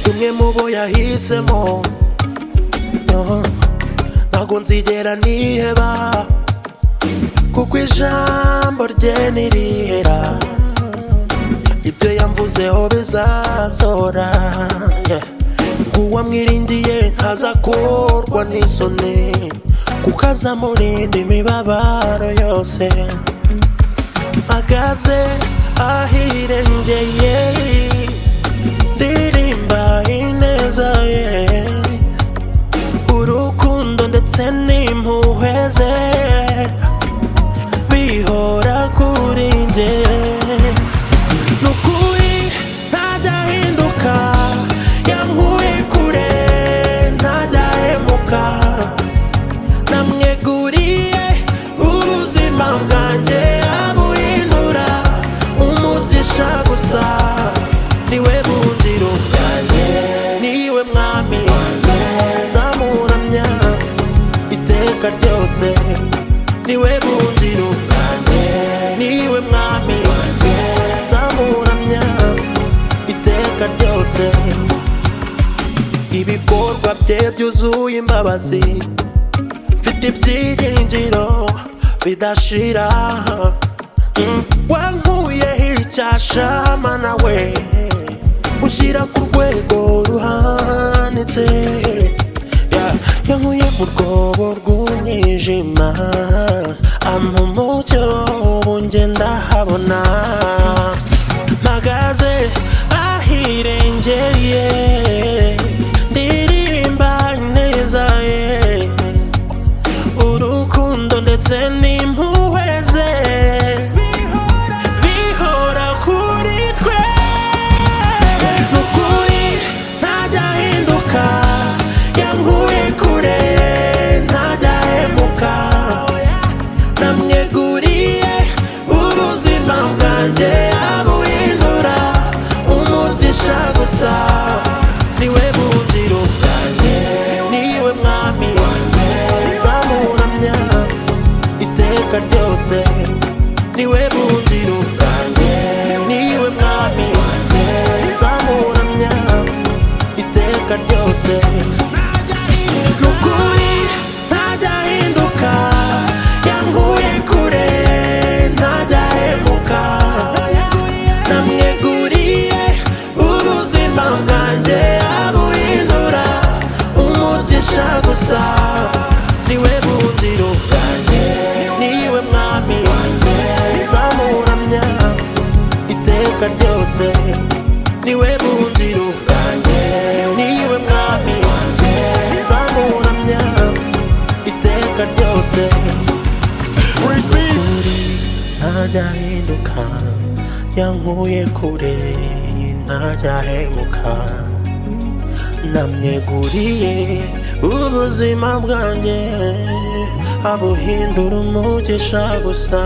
nawe yahisemo Uh, ntabwo nzigera niheba kuko ijambo rye ntirihera ibyo yamvuzeho bizasora yeah. uwo amwiringiye ntazakorwa n'isoni kuko azamurinda imibabaro yose agaze ahirengeye ndirimba ineza ye urukundo ndetse n'impuhwe ze bihora kuri njye ni ukuri ntajya ahinduka yankuye kure ntajya ahemuka namweguriye ubuzima bwanjye abuhindura umugisha gusa niwe buhungiro bwanjye niwe mwami wanjye nzamuramya iteka ryose niwe buhungiro bwanjye niwe mwami wanjye nzamuramya iteka ryose ibikorwa bye byuzuye imbabazi mfite ibyiringiro bidashira Mm, wankuyeho icyashama nawe ushyira ku rwego ruhanitse Yeah, yankuye mu rwobo rw'umwijima ampa umucyo ubu njye ndahabona mpagaze ahirengeye ndirimba ineza ye urukundo ndetse n'impuhwe ze bihora kuri twe ni ukuri ntajya ahinduka yankuye kure ntajya ahemuka namweguriye ubuzima bwanjye abuhindura umugisha gusa niwe buhungiro bwanjye niwe mwami wanjye nzamuramya iteka ryose niwe buhungiro bwanjye niwe mwami wanjye nzamuramya iteka ryose ni ukuri ntajya ahinduka yankuye kure ntajya ahemuka namweguriye ubuzima bwanjye abuhindura umugisha gusa niwe buhungiro bwanjye niwe mwami wanjye nzamuramya iteka ryose niwe buhungiro bwanjye niwe mwami wanjye nzamuramya iteka ryose ntajahinduka yankuye kure ntajahemuka namweguriye ubuzima bwanjye abuhindura umugisha gusa